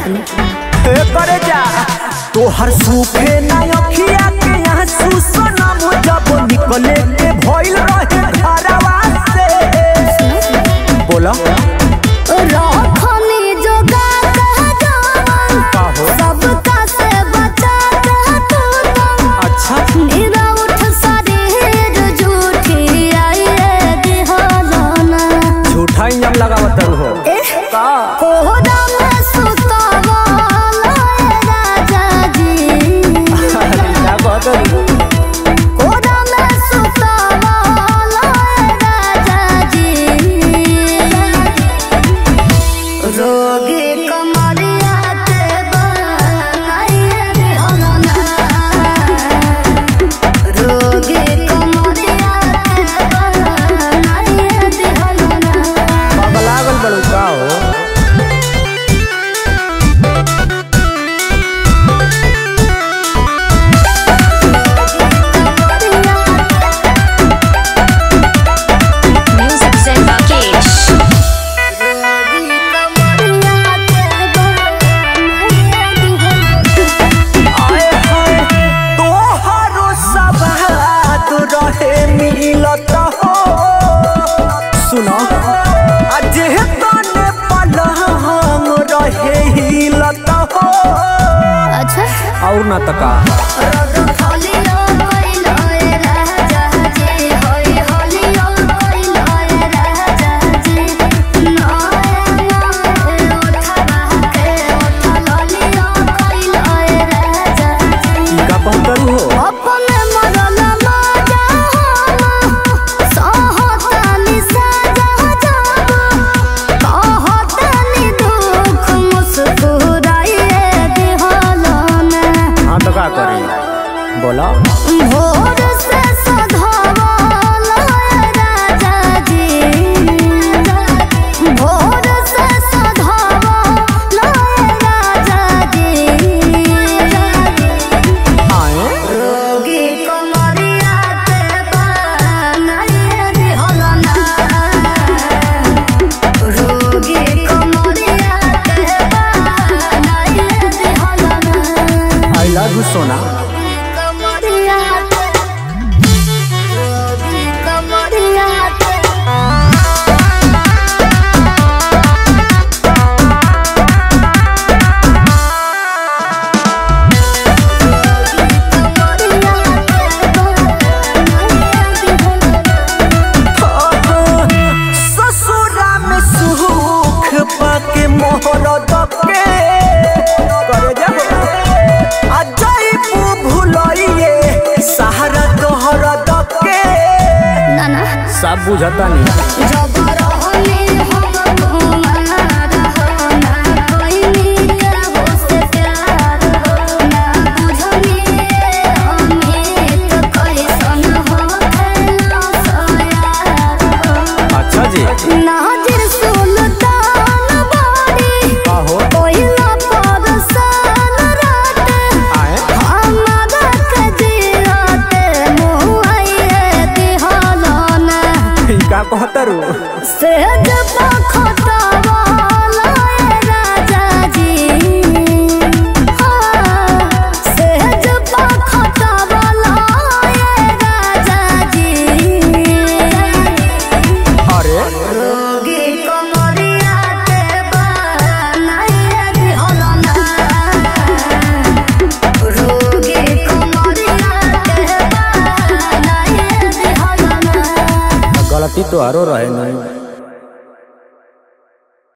हे करे जा तोहर सूखे ना अखिया के यहाँ सुसनम जब निकले के भइल रहे घरवा से बोला रखनी जोगा कह जवान का हो सबका से बचा कह तू तो अच्छा नीरा उठ शरीर झूठी आई रे दिहलाना झूठा इंजन लगावत हो का कोहरा में सुतवाला ए राजा जी अरे क्या कहत हो? कोहरा में सुतवाला ए राजा जी रोगी कमरिया के बनाइए दिहलाना रोगी कमरिया के बनाइए दिहलाना पगलागल बड़ू का हो Music Zen Rakesh. आए हाय तोहरो सवाद रहे मिलत हो सुनो अजे तने पलहंग रहे हिलत हो अच्छा और ना तका हलियो कोइलो ए राजा जी होई हलियो कोइलो ए राजा जी नए नए उठवा के उठल हलियो कोइलो ए राजा जी का बहतर हो अपने मरल माजा हम सहतानी साजा जब कहतानी दुख मुस्कुराइए दिहलाना हाँ तो का करी बोला भोर से सधवाला राजा जी भोर से सधवाला राजा जी आए रोगी कमरिया के बनाइए दिहलाना रोगी कमरिया के बनाइए दिहलाना आई लव यू सोना कमरिया के रोगी कमरिया के ससुरा में सुख पाके मोहर दबके करे जाओ अजय भूलइए सहारा तोहर दबके नाना सब बुझता नहीं जब रहनी हम कुमार हो ना कोई केहू से प्यार हो ना बुझनी अमित कैसन हो खेला सोयार हो अच्छा जी नाजिर सुल्तान बाड़ी आहो कोइला परसान रात आए हमारा के जियाते मुआइए दिहलाना ई का कहतरू सेज पखतवाला ए राजा जी हाँ, सेज पखतवाला ए राजा जी अरे रोगी कमरिया के बनाइए दिहलाना रोगी कमरिया के बनाइए दिहलाना गलती तो हरो रहे नहीं